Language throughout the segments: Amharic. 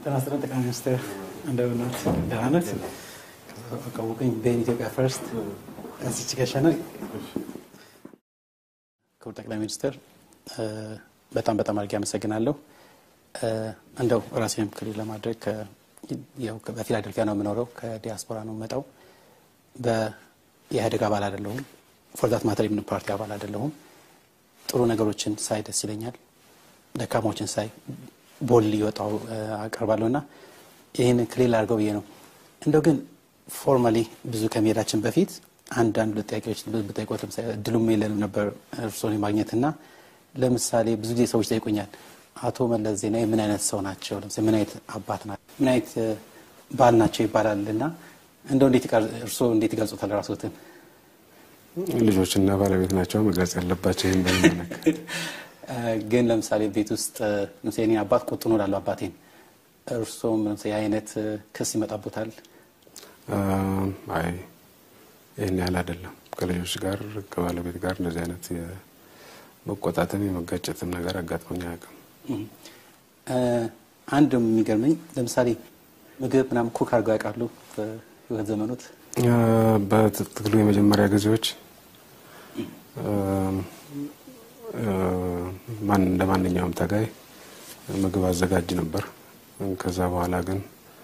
ጤና ይስጥልን ጠቅላይ ሚኒስትር እንደምናት ደህና ነት ቀውቁኝ ቤን ኢትዮጵያ ፈርስት እዚች ገሸነ ክቡር ጠቅላይ ሚኒስትር በጣም በጣም አድርጌ አመሰግናለሁ። እንደው ራሴንም ክሊር ለማድረግ ያው በፊላደልፊያ ነው የምኖረው። ከዲያስፖራ ነው የምመጣው። በኢህአዴግ አባል አይደለሁም። ፎርዛት ማተር የምን ፓርቲ አባል አይደለሁም። ጥሩ ነገሮችን ሳይ ደስ ይለኛል። ደካሞችን ሳይ ቦል ሊወጣው አቀርባለሁ እና ይህን ክሊል አድርገው ብዬ ነው። እንደው ግን ፎርማሊ ብዙ ከመሄዳችን በፊት አንዳንድ ሁለት ጥያቄዎች ብጠይቆት እድሉም የለንም ነበር እርስዎን የማግኘት እና ለምሳሌ ብዙ ጊዜ ሰዎች ጠይቁኛል አቶ መለስ ዜናዊ ምን አይነት ሰው ናቸው? ለምሳሌ ምን አይነት አባት ናቸው? ምን አይነት ባል ናቸው ይባላል እና እንደው እርስዎ እንዴት ይገልጹታል ራስዎትን? ልጆችና ባለቤት ናቸው መግለጽ ያለባቸው። ይህን በሚመለከት ግን ለምሳሌ ቤት ውስጥ ለምሳሌ እኔ አባት ቁጡ ነው እላለሁ አባቴን። እርስዎም ለምሳሌ የአይነት ክስ ይመጣቦታል? አይ ይህን ያህል አይደለም። ከልጆች ጋር ከባለቤት ጋር እንደዚህ አይነት የመቆጣትም የመጋጨትም ነገር አጋጥሞኝ አያውቅም። አንድ የሚገርመኝ ለምሳሌ ምግብ ምናምን ኩክ አድርገው ያውቃሉ በህይወት ዘመኖት? በትግሉ የመጀመሪያ ጊዜዎች እንደ ማንኛውም ታጋይ ምግብ አዘጋጅ ነበር። ከዛ በኋላ ግን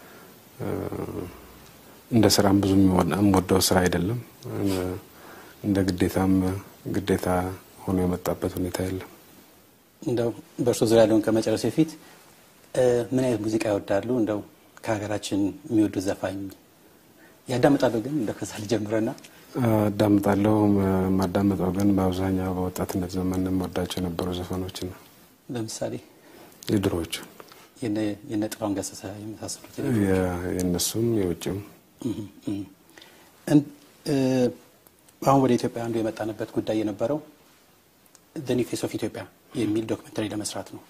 እንደ ስራም ብዙ የምወደው ስራ አይደለም። እንደ ግዴታም ግዴታ ሆኖ የመጣበት ሁኔታ የለም። እንደው በእርሶ ዙሪያ ያለውን ከመጨረስ በፊት ምን አይነት ሙዚቃ ይወዳሉ? እንደው ከሀገራችን የሚወዱት ዘፋኝ ያዳምጣለሁ። ግን እንደው ከዛ ልጀምረና አዳምጣለሁ። የማዳምጠው ግን በአብዛኛው በወጣትነት ዘመን የምወዳቸው የነበሩ ዘፈኖች ነው። ለምሳሌ የድሮዎቹ የነ ጥላሁን ገሰሰ የመሳሰሉት የእነሱም የውጭም አሁን ወደ ኢትዮጵያ አንዱ የመጣንበት ጉዳይ የነበረው ዘ ኒው ፌስ ኦፍ ኢትዮጵያ የሚል ዶክመንተሪ ለመስራት ነው።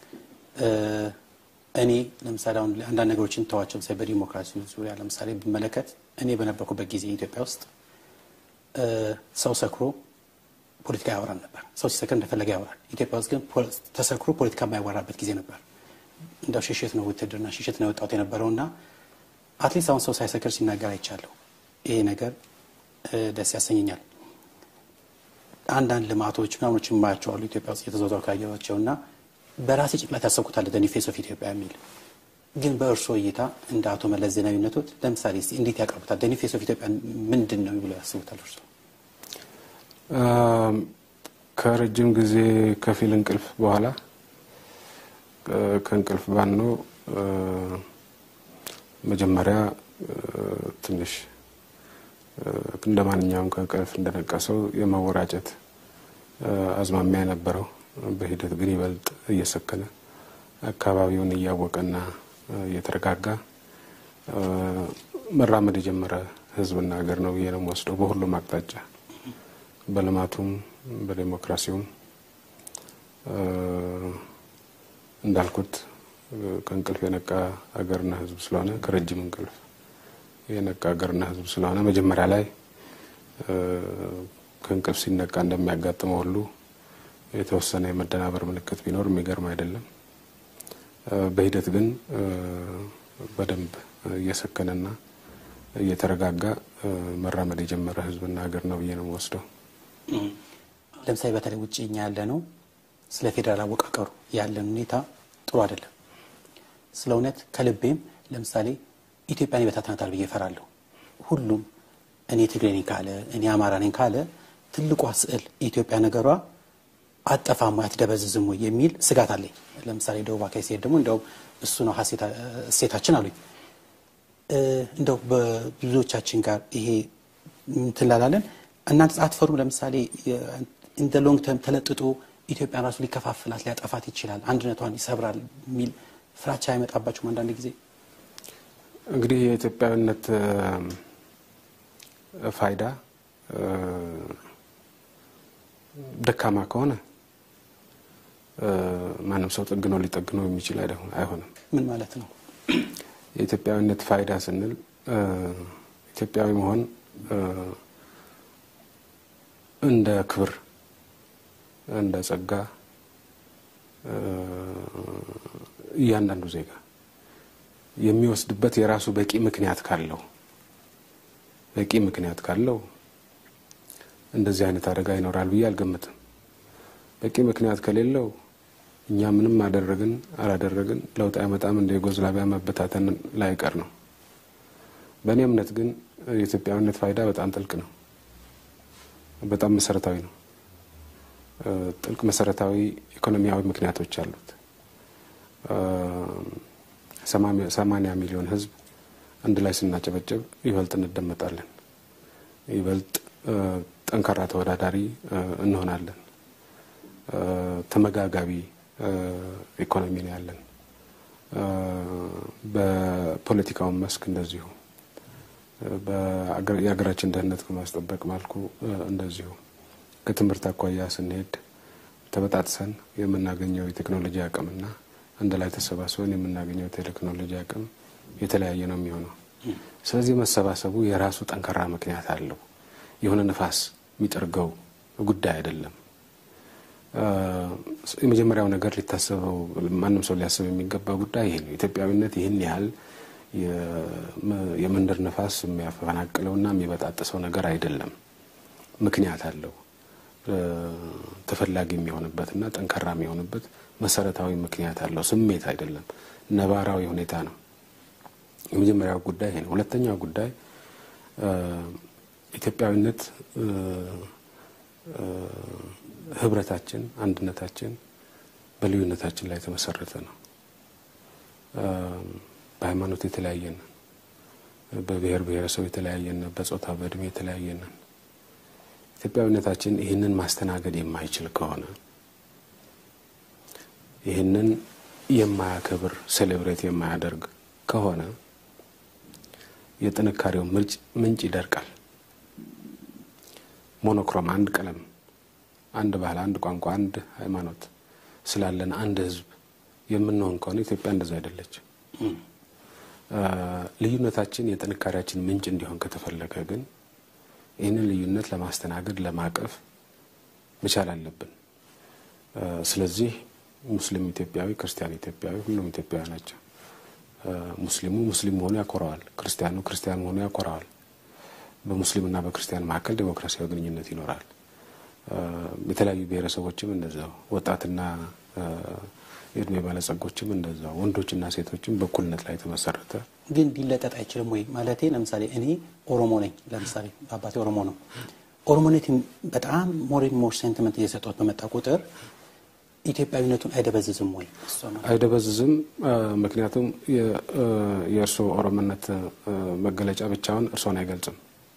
እኔ ለምሳሌ አሁን አንዳንድ ነገሮችን ተዋቸው። ለምሳሌ በዲሞክራሲ ዙሪያ ለምሳሌ ብመለከት እኔ በነበርኩበት ጊዜ ኢትዮጵያ ውስጥ ሰው ሰክሮ ፖለቲካ ያወራል ነበር። ሰው ሲሰክር እንደፈለገ ያወራል። ኢትዮጵያ ውስጥ ግን ተሰክሮ ፖለቲካ የማያወራበት ጊዜ ነበር። እንደው ሽሽት ነው ውትድርና ሽሽት ነው የወጣሁት የነበረው እና አትሊስት አሁን ሰው ሳይሰክር ሲናገር አይቻለሁ። ይሄ ነገር ደስ ያሰኘኛል። አንዳንድ ልማቶች ምናምኖች የማያቸው አሉ ኢትዮጵያ ውስጥ የተዘዋወሩ ካየኋቸው እና በራሴ ጭንቅላት ያሰብኩታል ዘ ኒው ፌስ ኦፍ ኢትዮጵያ የሚል ግን በእርስዎ እይታ እንደ አቶ መለስ ዜናዊነቶት ለምሳሌ እስኪ እንዴት ያቀርቡታል? ዘ ኒው ፌስ ኦፍ ኢትዮጵያ ምንድን ነው ብለው ያስቡታል እርስዎ? ከረጅም ጊዜ ከፊል እንቅልፍ በኋላ ከእንቅልፍ ባኖ መጀመሪያ ትንሽ እንደ ማንኛውም ከእንቅልፍ እንደነቀሰው የመወራጨት አዝማሚያ የነበረው በሂደት ግን ይበልጥ እየሰከነ አካባቢውን እያወቀና እየተረጋጋ መራመድ የጀመረ ሕዝብና ሀገር ነው ብዬ ነው የምወስደው። በሁሉም አቅጣጫ በልማቱም በዴሞክራሲውም እንዳልኩት ከእንቅልፍ የነቃ ሀገርና ሕዝብ ስለሆነ ከረጅም እንቅልፍ የነቃ ሀገርና ሕዝብ ስለሆነ መጀመሪያ ላይ ከእንቅልፍ ሲነቃ እንደሚያጋጥመው ሁሉ የተወሰነ የመደናበር ምልክት ቢኖር የሚገርም አይደለም። በሂደት ግን በደንብ እየሰከነና እየተረጋጋ መራመድ የጀመረ ህዝብና ሀገር ነው ብዬ ነው የምወስደው። ለምሳሌ በተለይ ውጭ እኛ ያለ ነው ስለ ፌዴራል አወቃቀሩ ያለን ሁኔታ ጥሩ አይደለም። ስለ እውነት ከልቤም ለምሳሌ ኢትዮጵያን ይበታትናታል ብዬ እፈራለሁ። ሁሉም እኔ ትግሬ ነኝ ካለ እኔ አማራ ነኝ ካለ ትልቋ ስዕል የኢትዮጵያ ነገሯ አጠፋማ አትደበዝዝም ወይ የሚል ስጋት አለኝ። ለምሳሌ ደቡብ አካባቢ ሲሄድ ደግሞ እንደውም እሱ ነው እሴታችን አሉኝ። እንደው በብዙዎቻችን ጋር ይሄ እንትላላለን እናንተ አትፈሩም? ለምሳሌ እንደ ሎንግ ተርም ተለጥጦ ኢትዮጵያን ራሱ ሊከፋፍላት ሊያጠፋት ይችላል፣ አንድነቷን ይሰብራል የሚል ፍራቻ አይመጣባችሁም? አንዳንድ ጊዜ እንግዲህ የኢትዮጵያዊነት ፋይዳ ደካማ ከሆነ ማንም ሰው ጠግኖ ሊጠግነው የሚችል አይሆንም። ምን ማለት ነው? የኢትዮጵያዊነት ፋይዳ ስንል ኢትዮጵያዊ መሆን እንደ ክብር፣ እንደ ጸጋ እያንዳንዱ ዜጋ የሚወስድበት የራሱ በቂ ምክንያት ካለው በቂ ምክንያት ካለው እንደዚህ አይነት አደጋ ይኖራል ብዬ አልገምትም። በቂ ምክንያት ከሌለው እኛ ምንም አደረግን አላደረግን ለውጥ አይመጣም፣ እንደ ዩጎዝላቪያ መበታተን ላይቀር ነው። በእኔ እምነት ግን የኢትዮጵያዊነት ፋይዳ በጣም ጥልቅ ነው፣ በጣም መሰረታዊ ነው። ጥልቅ መሰረታዊ ኢኮኖሚያዊ ምክንያቶች አሉት። ሰማንያ ሚሊዮን ሕዝብ አንድ ላይ ስናጨበጭብ ይበልጥ እንደመጣለን፣ ይበልጥ ጠንካራ ተወዳዳሪ እንሆናለን። ተመጋጋቢ ኢኮኖሚ ነው ያለን። በፖለቲካውን መስክ እንደዚሁ የሀገራችን ደህንነት ከማስጠበቅ መልኩ እንደዚሁ ከትምህርት አኳያ ስንሄድ ተበጣጥሰን የምናገኘው የቴክኖሎጂ አቅምና አንድ ላይ ተሰባስበን የምናገኘው የቴክኖሎጂ አቅም የተለያየ ነው የሚሆነው። ስለዚህ መሰባሰቡ የራሱ ጠንካራ ምክንያት አለው። የሆነ ነፋስ የሚጠርገው ጉዳይ አይደለም። የመጀመሪያው ነገር ሊታሰበው ማንም ሰው ሊያስብ የሚገባ ጉዳይ ይሄ ነው። ኢትዮጵያዊነት ይህን ያህል የመንደር ነፋስ የሚያፈናቅለውና የሚበጣጥሰው ነገር አይደለም። ምክንያት አለው። ተፈላጊ የሚሆንበትና ጠንካራ የሚሆንበት መሰረታዊ ምክንያት አለው። ስሜት አይደለም፣ ነባራዊ ሁኔታ ነው። የመጀመሪያው ጉዳይ ይሄ ነው። ሁለተኛው ጉዳይ ኢትዮጵያዊነት ህብረታችን፣ አንድነታችን በልዩነታችን ላይ የተመሰረተ ነው። በሃይማኖት የተለያየን፣ በብሔር ብሔረሰብ የተለያየን፣ በጾታ በእድሜ የተለያየን። ኢትዮጵያዊነታችን ይህንን ማስተናገድ የማይችል ከሆነ ይህንን የማያከብር ሴሌብሬት የማያደርግ ከሆነ የጥንካሬው ምንጭ ይደርቃል። ሞኖክሮም አንድ ቀለም፣ አንድ ባህል፣ አንድ ቋንቋ፣ አንድ ሃይማኖት ስላለን አንድ ህዝብ የምንሆን ከሆነ ኢትዮጵያ እንደዛ አይደለች። ልዩነታችን የጥንካሬያችን ምንጭ እንዲሆን ከተፈለገ ግን ይህንን ልዩነት ለማስተናገድ ለማቀፍ መቻል አለብን። ስለዚህ ሙስሊም ኢትዮጵያዊ፣ ክርስቲያን ኢትዮጵያዊ፣ ሁሉም ኢትዮጵያዊ ናቸው። ሙስሊሙ ሙስሊም መሆኑ ያኮራዋል። ክርስቲያኑ ክርስቲያን መሆኑ ያኮራዋል። በሙስሊምና በክርስቲያን መካከል ዴሞክራሲያዊ ግንኙነት ይኖራል። የተለያዩ ብሔረሰቦችም እንደዛው፣ ወጣትና የእድሜ ባለጸጎችም እንደዛው፣ ወንዶችና ሴቶችም በእኩልነት ላይ የተመሰረተ ግን ሊለጠጥ አይችልም ወይ ማለቴ፣ ለምሳሌ እኔ ኦሮሞ ነኝ። ለምሳሌ አባቴ ኦሮሞ ነው። ኦሮሞነት በጣም ሞር ሞር ሴንቲመንት እየሰጠት በመጣ ቁጥር ኢትዮጵያዊነቱን አይደበዝዝም ወይ? አይደበዝዝም። ምክንያቱም የእርስዎ ኦሮሞነት መገለጫ ብቻውን እርስዎን አይገልጽም።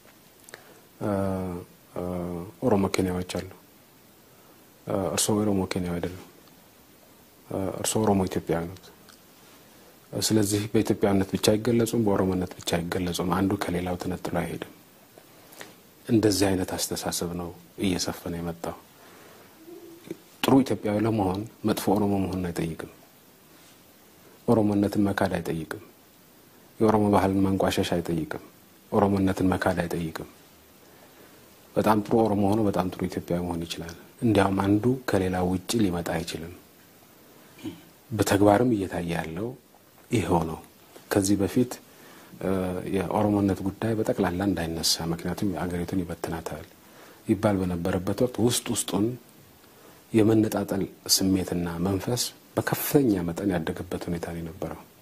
ኦሮሞ ኬንያዎች አሉ። እርስዎ ኦሮሞ ኬንያዊ አይደሉም። እርስዎ ኦሮሞ ኢትዮጵያዊ ነት። ስለዚህ በኢትዮጵያዊነት ብቻ አይገለጹም፣ በኦሮሞነት ብቻ አይገለጹም። አንዱ ከሌላው ተነጥሎ አይሄድም። እንደዚህ አይነት አስተሳሰብ ነው እየሰፈነ የመጣው። ጥሩ ኢትዮጵያዊ ለመሆን መጥፎ ኦሮሞ መሆንን አይጠይቅም። ኦሮሞነትን መካድ አይጠይቅም። የኦሮሞ ባህልን ማንቋሸሽ አይጠይቅም። ኦሮሞነትን መካድ አይጠይቅም። በጣም ጥሩ ኦሮሞ ሆኖ በጣም ጥሩ ኢትዮጵያዊ መሆን ይችላል። እንዲያውም አንዱ ከሌላው ውጭ ሊመጣ አይችልም። በተግባርም እየታየ ያለው ይኸው ነው። ከዚህ በፊት የኦሮሞነት ጉዳይ በጠቅላላ እንዳይነሳ ምክንያቱም አገሪቱን ይበትናታል ይባል በነበረበት ወቅት ውስጥ ውስጡን የመነጣጠል ስሜትና መንፈስ በከፍተኛ መጠን ያደገበት ሁኔታ ነው የነበረው።